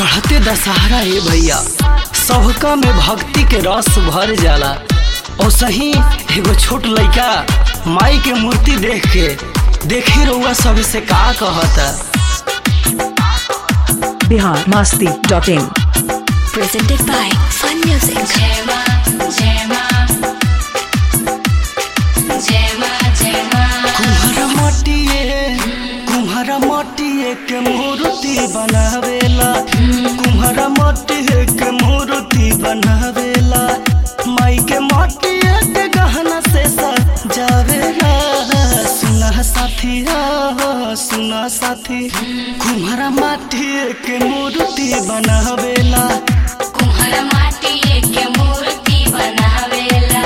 चढ़ते दशहरा ए भैया सबका में भक्ति के रस भर जाला और सही एगो छोट लइका माई के मूर्ति देख के देखी रउआ सब से का कहता Bihar Masti dot in presented by Fun Music. Gemma, Gemma, Gemma, Gemma. कुम्हारा माटिए कुम्हारा माटिए के मूर्ति बनावेला कुम्हारा माटिए के मूर्ति बनावेला माई के माटिए के गहना से सजावेला सुना साथी हो सुना साथी कुम्हारा माटिए के मूर्ति बनावेला कुम्हार माटी के मूर्ति बनावेला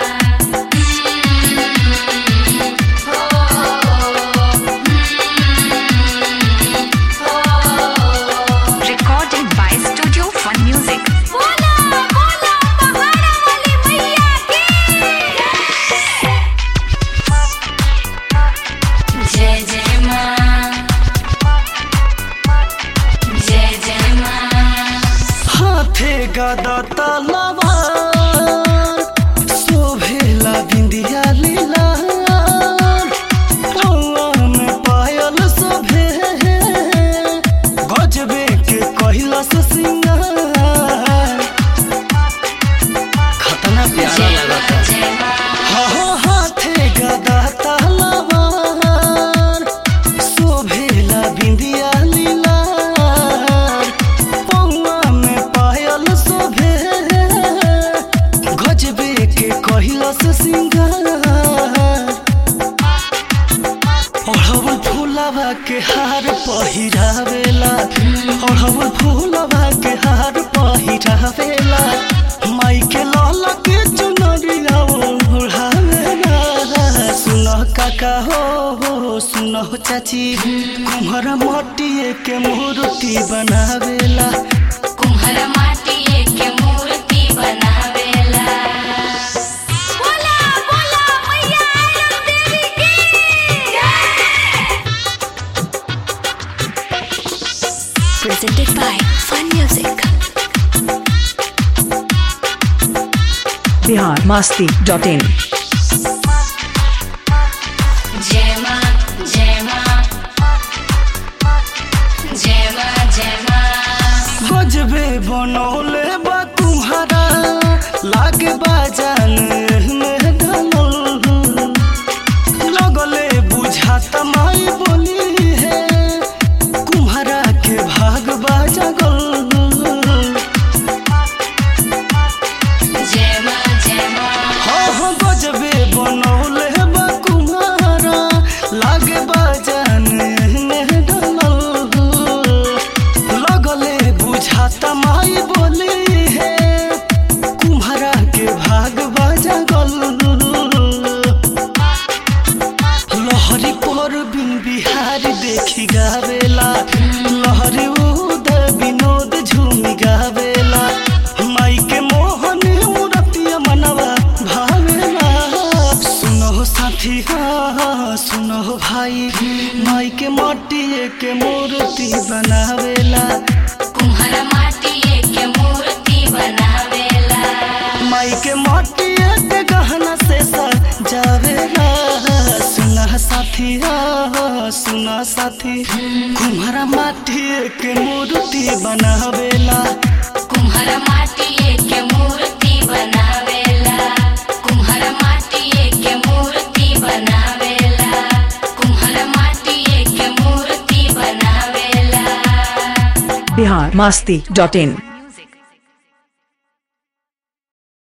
recorded by Studio Fun Music. बोला बोला पहाड़ा वाली मैया की जय जय माँ जय जय माँ हाथे गदा तलवार शोभेला बिंदिया लीला पौआ में पायल शोभे गजबे के कैलाश सिंगार खतना प्यारा लगता जय माँ हाँ हाथे गदा तलवार शोभेला बिंदिया लीलार पौआ में पायल शोभे गजबे के कैलाश सिंगार ओढ़वल फूलवा के हार पहिरावेला ओढ़वल फूलवा के हार पहिरावेला माई के लाल के चुनरिया ओढ़ावेला सुनो काका हो हो सुनो चाची कुम्हारा माटिए के मूर्ति बनावेला कुम्हार माटी के मूर्ति बनावेला बोला बोला मैया आयरन देवी की Presented by Fun Music. Bihar Masti dot in जय माँ जय माँ जय माँ जय माँ गजबे बनौले बा तुम्हारा लागे बाजान में ढलल लगले बुझाता माई बोली है कुम्हारा के भाग बाजगल जय माँ जय माँ हाँ हाँ गजबे बनौले बा कुम्हारा लागे बाजान में ढलल लगले बुझाता माई बोली है कुम्हारा के भाग बाजगल लहरी पर बिन बिहारी देखी गावेला लहरी उद विनोद झूमी गावेला माई के मोहन मूर्तिया मनवा भावेला सुनो साथी हाँ सुनो भाई माई के माटिए के मूर्ति बनावेला कुम्हार माटी के मूर्ति बनावेला माई के माटिए के गहना से सजावेला सुना साथी हाँ सुना साथी कुम्हारा माटिए के मूर्ति बनावेला कुम्हार माटी के मूर्ति बनावेला कुम्हार माटी के मूर्ति बनावेला कुम्हार माटी के मूर्ति बनावेला बिहार मास्ती डॉट इन